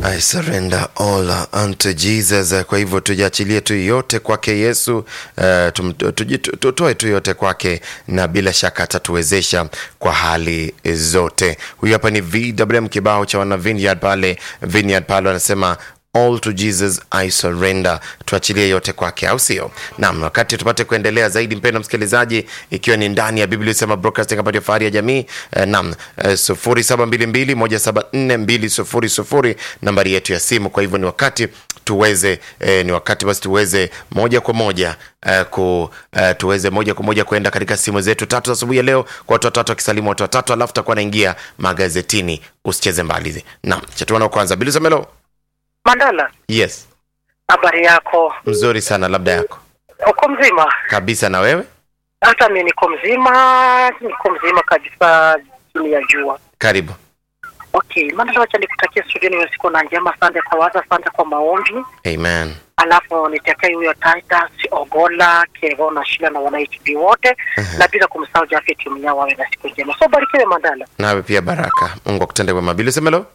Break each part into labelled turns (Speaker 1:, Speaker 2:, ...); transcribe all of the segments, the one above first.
Speaker 1: I surrender all unto Jesus. Kwa hivyo tujiachilie tu yote kwake Yesu, uh, tum- tuji- tu- tutoe tu yote kwake, na bila shaka atatuwezesha kwa hali zote. Huyu hapa ni VWM kibao cha wana Vineyard pale, Vineyard pale wanasema all to Jesus I surrender, tuachilie yote kwake, au sio? Naam, wakati tupate kuendelea zaidi, mpendwa msikilizaji, ikiwa ni ndani ya Biblia sema broadcasting hapa ndio fahari ya jamii eh, naam eh, sufuri saba mbili mbili moja saba nne mbili sufuri sufuri nambari yetu ya simu. Kwa hivyo ni wakati tuweze eh, ni wakati basi tuweze moja kwa moja eh, ku eh, tuweze moja kwa moja kuenda katika simu zetu tatu za asubuhi ya leo kwa watu watatu wakisalimu watu watatu, alafu takuwa naingia magazetini. Usicheze mbali. Naam, chatuana kwanza, Bili Samelo.
Speaker 2: Mandala,
Speaker 1: Yes,
Speaker 2: habari yako?
Speaker 1: mzuri sana, labda yako
Speaker 2: Uko mzima?
Speaker 1: kabisa. Na wewe?
Speaker 2: Hata mi niko mzima, niko mzima kabisa, chini ya jua.
Speaker 1: Karibu.
Speaker 2: Okay, Mandala, wacha nikutakia studioni hiyo siku na njema. Asante kwa waza, asante kwa maombi,
Speaker 1: Amen.
Speaker 2: alafu nitakia huyo Titus Ogola Kevo na Shila na wana HB wote na bila kumsahau Jafet Mnyao, wawe na siku njema. So barikiwe Mandala.
Speaker 1: Nawe pia baraka, Mungu akutende wema. Bili Samelo.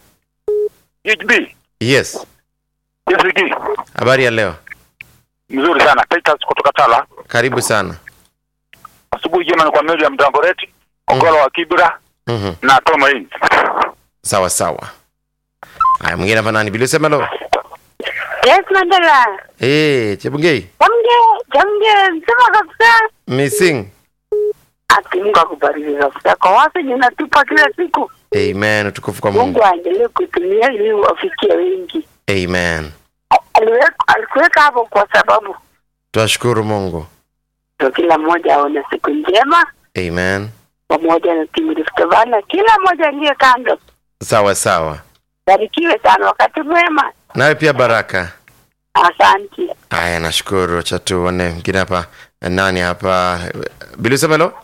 Speaker 3: HB
Speaker 1: Yes,
Speaker 3: JCD
Speaker 1: habari ya leo?
Speaker 3: mzuri sana Titus kutoka Tala.
Speaker 1: Karibu sana.
Speaker 3: Asubuhi jema ni kwa meli ya Mtangoreti, Ogola wa Kibra
Speaker 1: Mhm.
Speaker 3: na Tomain.
Speaker 1: Sawa sawa. Haya, mwingine hapa nani? Bili Samelo.
Speaker 4: Yes, Mandela.
Speaker 1: Eh, Chebungei.
Speaker 4: Jamge, jamge, msema kabisa.
Speaker 1: Missing.
Speaker 4: Ati Mungu akubariki kabisa. Kwa watu unatupa kila siku.
Speaker 1: Amen. Utukufu kwa Mungu.
Speaker 4: Mungu aendelee kutumia ili wafikie wengi.
Speaker 1: Amen.
Speaker 4: Aliweka alikuweka hapo kwa sababu
Speaker 1: Twashukuru Mungu.
Speaker 4: ndio kila mmoja aone siku njema
Speaker 1: Amen.
Speaker 4: pamoja na timu Rift Valley. Kila mmoja aliye kando.
Speaker 1: Sawa sawa.
Speaker 4: Barikiwe sana wakati mwema.
Speaker 1: Nawe pia baraka.
Speaker 4: Asante.
Speaker 1: Haya, nashukuru. Acha tuone mwingine hapa. Nani hapa? Bili Samelo.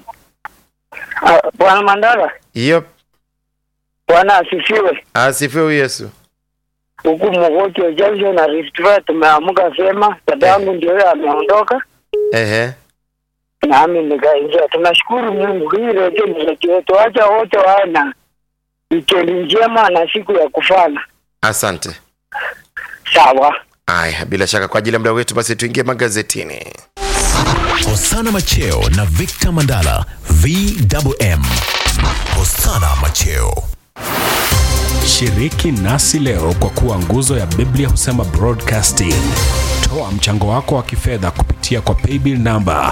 Speaker 5: Bwana Mandala,
Speaker 1: Yep.
Speaker 5: Bwana asifiwe.
Speaker 1: Asifiwe Yesu.
Speaker 5: Huku Mogoti wa Junction na Rift Valley tumeamka vyema. Dadangu ndio yeye ameondoka,
Speaker 1: Ehe.
Speaker 5: nami nikaingia. Tunashukuru Mungu, hii redio ni redio yetu. Wacha wote wawe na wikendi njema na siku ya kufana.
Speaker 1: Asante.
Speaker 5: Sawa.
Speaker 1: Aya, bila shaka kwa ajili ya muda wetu basi tuingie magazetini.
Speaker 6: Hosana Macheo na Victor Mandala VWM. Hosana Macheo.
Speaker 7: Shiriki nasi leo kwa kuwa nguzo ya Biblia husema broadcasting. Toa mchango wako wa kifedha kupitia kwa paybill namba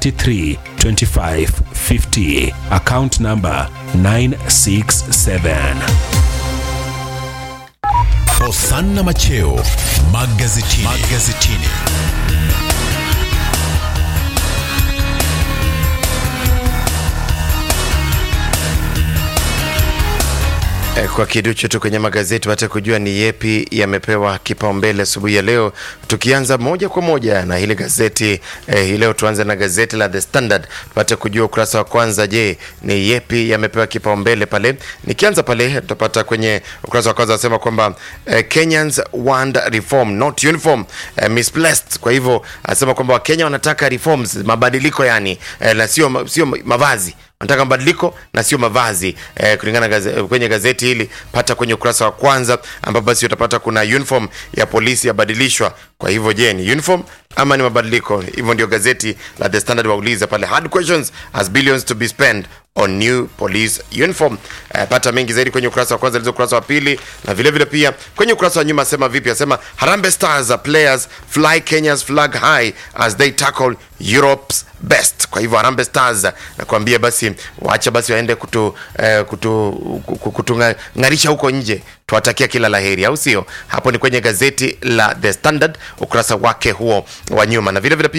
Speaker 7: 332550 account namba 967.
Speaker 6: Hosana Macheo magazetini. magazetini.
Speaker 1: Eh, Kwa kiduchu tu kwenye magazeti pate kujua ni yepi yamepewa kipaumbele asubuhi ya leo, tukianza moja kwa moja na hili gazeti eh, hii leo tuanze na gazeti la The Standard tupate kujua ukurasa wa kwanza. Je, ni yepi yamepewa kipaumbele pale? Nikianza pale tutapata kwenye ukurasa wa kwanza wasema kwamba eh, Kenyans want reform not uniform eh, misplaced. Kwa hivyo anasema kwamba Wakenya wanataka reforms, mabadiliko yani eh, na sio sio mavazi wanataka mabadiliko na sio mavazi eh, kulingana gaze, kwenye gazeti hili pata kwenye ukurasa wa kwanza ambapo basi utapata kuna uniform ya polisi yabadilishwa kwa hivyo je ni uniform ama ni mabadiliko hivyo ndio gazeti la the standard wauliza pale hard questions as billions to be spent on new police uniform eh, pata mengi zaidi kwenye ukurasa wa kwanza lizo ukurasa wa pili na vile vile pia kwenye ukurasa wa nyuma asema vipi asema harambe stars are players fly kenya's flag high as they tackle europe's best kwa hivyo harambe stars nakwambia basi waacha basi waende kutu, eh, kutu, kutu, kutung'arisha huko nje tuwatakia kila laheri au sio hapo ni kwenye gazeti la the standard ukurasa wake huo wa nyuma na vile vile pia